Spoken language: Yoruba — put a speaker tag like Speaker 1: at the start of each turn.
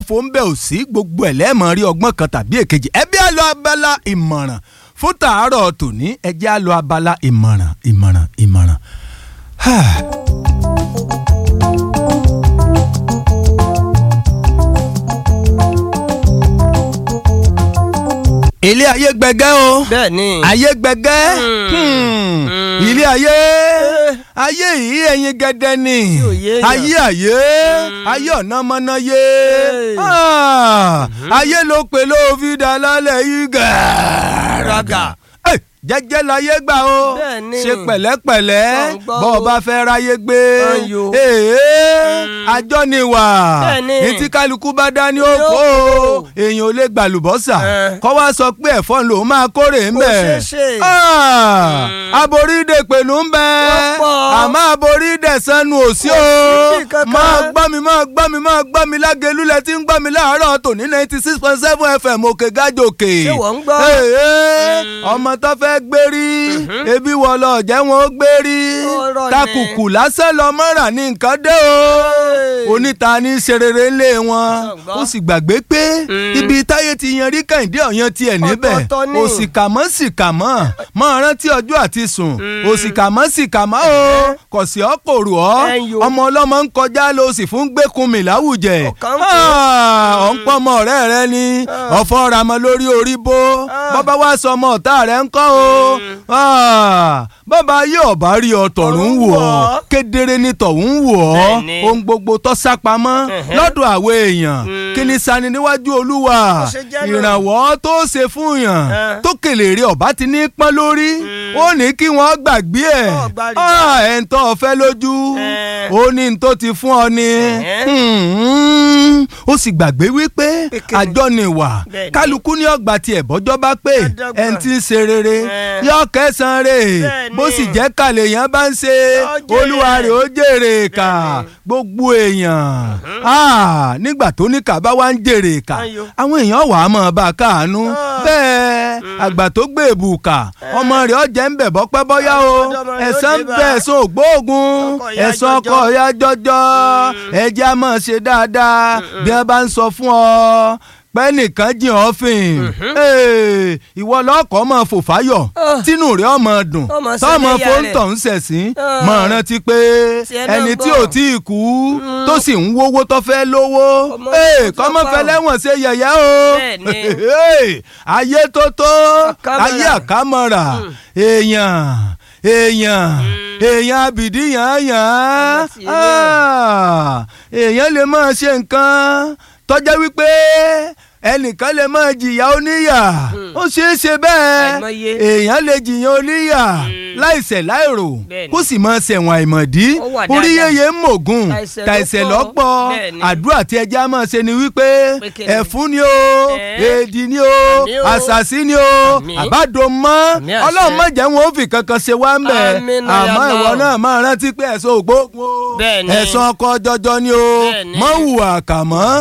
Speaker 1: fò ń bẹ̀ ò sí gbogbo ẹ̀ lẹ́ẹ̀mọ́ rí ọgbọ́n kan tàbí èkejì ẹ bí a lọ abala ìmọ̀ràn fún tàárọ̀ tòní ẹ jẹ́ a lọ abala ìmọ̀ràn ìmọ̀ràn ìmọ̀ràn. ilé ayé gbẹgẹ́ o
Speaker 2: bẹ́ẹ̀ni.
Speaker 1: ayé gbẹgẹ́ hmm, ilé ayé ayé yìí ẹyin gẹdẹ ni
Speaker 2: ò yé èèyàn.
Speaker 1: ayé ayé ayé ọ̀nà mọ́nà yé Ah, ayé ló pè ló fi dà lálẹ́ yìí gàràgà Eh, jẹ́jẹ́ láyé gbà o
Speaker 2: Bẹ́ẹ̀ni.
Speaker 1: ṣe pẹ̀lẹ́pẹ̀lẹ́
Speaker 2: Gbọ̀ngbọ̀n
Speaker 1: bọ́ ọ
Speaker 2: o.
Speaker 1: bá fẹ́ ráyé gbé
Speaker 2: Ayò.
Speaker 1: ee àjọ ni wà
Speaker 2: Bẹ́ẹ̀ni.
Speaker 1: ní tí kálukú bá dání ó kó o èèyàn ò lè gbàlùbọ́sà
Speaker 2: Eh.
Speaker 1: kọ́ wá sọ pé ẹ̀fọ́ lòún máa kórè ń
Speaker 2: Kò
Speaker 1: bẹ̀.
Speaker 2: ṣeé ṣe.
Speaker 1: aboríde pẹ̀lú ń bẹ
Speaker 2: Wọ́n pọ̀.
Speaker 1: àmọ́ aboríde sanu ò sí o
Speaker 2: sí kankan.
Speaker 1: máa gbọ́ mi máa gbọ́ mi máa gbọ́ mi lágẹ̀lú lẹ tí ń gbọ́ mi láàárọ̀ tòní ninety six point seven fm òkè gájòkè.
Speaker 2: Ṣé wọ́n ń gbọ́?
Speaker 1: Ee, ee, ọmọ tó fẹ́ gbérí ebi wọ lọ jẹ́ wọn ó gbérí
Speaker 2: Ọ̀rọ̀ ni.
Speaker 1: takùkù lásán lọ mọ́ra ní nǹkan dé o oníta ní serere ńlé wọn
Speaker 2: Ṣọ̀gbọ́n.
Speaker 1: ó sì gbàgbé pé ibi táyé ti yan rí kẹ́hìndé ọ̀yan tiẹ̀ níbẹ̀
Speaker 2: Ọ̀tọ̀ọ̀tọ̀ ni.
Speaker 1: òsìkàmọ́ sìkàmọ́ mọ́ rántí ọjọ́ àti sùn òsìkàmọ́ sìkàmọ́ o kò sí ọ́ kò rù ọ́
Speaker 2: Ẹ̀yin o.
Speaker 1: ọmọ ọlọ́mọ ń kọjá lọ sì fún gbẹ́kunmi láwùjẹ
Speaker 2: Ọ̀kan ń pè.
Speaker 1: ọ̀ ń pọ́ ọmọ ọ̀rẹ́ rẹ ni ọ̀fọ́ ramọ́ lórí orí bó bọ́bá wá sọ ọmọ ọ̀tá rẹ ń kọ́ o bọ́bá yóò bá rí ọ tọ̀run wò ọ́ kedere ni tọ̀hún wò ọ́
Speaker 2: Bẹ́ẹ̀ni.
Speaker 1: ohun gbogbo tó sápamọ́ lọ́dọ̀ àwọn èèyàn kí ni sani níwájú olúwa
Speaker 2: ṣe jẹ́ náà.
Speaker 1: ìrànwọ́ tó ṣe fún yàn
Speaker 2: Eh.
Speaker 1: tó kèlèrè ọ̀bá ti ní pọ́n lórí ó ní kí wọ́n gbàgbé ẹ̀
Speaker 2: Ọ̀, gbàgbé.
Speaker 1: Ah, ẹ̀ ń tọ́ ọ fẹ́ lójú
Speaker 2: Eh.
Speaker 1: ó ní n tó ti fún ọ ni
Speaker 2: Eh.
Speaker 1: Hmm, ó sì gbàgbé wípé
Speaker 2: Pé kí ni?
Speaker 1: àjọ ni wà
Speaker 2: Bẹ́ẹ̀ni.
Speaker 1: kálukú ní ọgbà tiẹ̀ bọ́jọ́ bá pé
Speaker 2: Àdọ́gba.
Speaker 1: ẹ̀ ń ti ń ṣe rere
Speaker 2: Eh.
Speaker 1: yọ kẹsàn-án rè
Speaker 2: Bẹ́ẹ̀ni.
Speaker 1: bó sì jẹ́ kàlẹ́ yẹn bá ń ṣe
Speaker 2: Yọ jèrè.
Speaker 1: olúwa rẹ̀ ó jèrè kà gbogbo èèyàn Ah, nígbà tó ní kà bá wá ń jèrè kà
Speaker 2: Ayọ̀.
Speaker 1: àwọn èèyàn wà á mọ̀ bá a káàánú
Speaker 2: Ah.
Speaker 1: bẹ́ẹ̀ àgbà tó gbé èbùkà ọmọ rẹ̀ ọ̀jẹ̀ ń bẹ̀ bọ́pẹ́ bọ́yá o
Speaker 2: ọjọ́ ọmọ rẹ̀ ó
Speaker 1: ẹ̀san
Speaker 2: dé bá.
Speaker 1: bẹ̀ ẹ̀san ògbóògùn
Speaker 2: Ọkọ̀ ìyá
Speaker 1: ẹ̀san
Speaker 2: jọjọ.
Speaker 1: ọkọ̀ ìyá jọjọ ẹ̀jẹ̀ á máa ṣe dáadáa bí wọ́n bá ń sọ fún ọ pẹ́ nìkan jìn ọ́ fìn Ee, ìwọ lọ́kọ̀ọ́ máa fò fáyọ̀
Speaker 2: Ah.
Speaker 1: tínú rẹ̀ ọmọ dùn
Speaker 2: Ọmọ
Speaker 1: tọ́mọ
Speaker 2: sẹ́lẹ̀yà
Speaker 1: fóńtọ̀ ń ṣẹ̀sín
Speaker 2: Ah.
Speaker 1: máa rántí pé
Speaker 2: Tiẹ̀ náà
Speaker 1: ẹni tí
Speaker 2: gbọ́.
Speaker 1: ò tí ì kú tó sì ń wówó tó fẹ́ lówó
Speaker 2: Ọmọ
Speaker 1: Ee,
Speaker 2: tó
Speaker 1: kọ́mọ
Speaker 2: pa
Speaker 1: fẹ́
Speaker 2: ọ́.
Speaker 1: lẹ́wọ̀n ṣe yẹ̀yẹ́ o
Speaker 2: Bẹ́ẹ̀ni.
Speaker 1: Ee, ayé tó tó
Speaker 2: Àkámọ́ra.
Speaker 1: ayé àkámọ́ra èèyàn èèyàn èèyàn abìdí yàn yàn
Speaker 2: Ọmọ sí ilé.
Speaker 1: èèyàn lè máa ṣe nǹkan tọ́já wípé ẹnìkan lè máa jìyà oníyà ó ṣeé ṣe bẹ́ẹ̀
Speaker 2: Àìmọye.
Speaker 1: èèyàn lè jìyàn oníyà láìṣẹ̀ láìrò
Speaker 2: Bẹ́ẹ̀ni.
Speaker 1: kó sì máa ṣẹ̀wọ̀n àìmọ̀dí
Speaker 2: Ó wà
Speaker 1: orí
Speaker 2: dáadáa.
Speaker 1: yẹyẹ ń mògùn
Speaker 2: Tàìṣẹ̀ ló
Speaker 1: tàìṣẹ̀
Speaker 2: pọ̀.
Speaker 1: lọ́pọ̀
Speaker 2: Bẹ́ẹ̀ni.
Speaker 1: àdúrà tí ẹja máa ṣe ni wípé
Speaker 2: Pé kí ni?
Speaker 1: ẹ̀fún ni o
Speaker 2: Ẹ̀.
Speaker 1: èdì ni o
Speaker 2: Àmì o.
Speaker 1: àṣàṣì ni o
Speaker 2: Àmì.
Speaker 1: àbádò mọ́
Speaker 2: Àmì àṣẹ.
Speaker 1: ọlọ́run má jẹ́ wọn ó fi kankan ṣe wá ń bẹ̀
Speaker 2: Àmín náà
Speaker 1: àmọ́
Speaker 2: yàtọ̀.
Speaker 1: ìwọ náà máa rántí pé ẹ̀sán ògbógun o
Speaker 2: Bẹ́ẹ̀ni.
Speaker 1: ẹ̀sán ọkọ̀ jọjọ ni o
Speaker 2: Bẹ́ẹ̀ni.
Speaker 1: mọ́ hùwà kà mọ́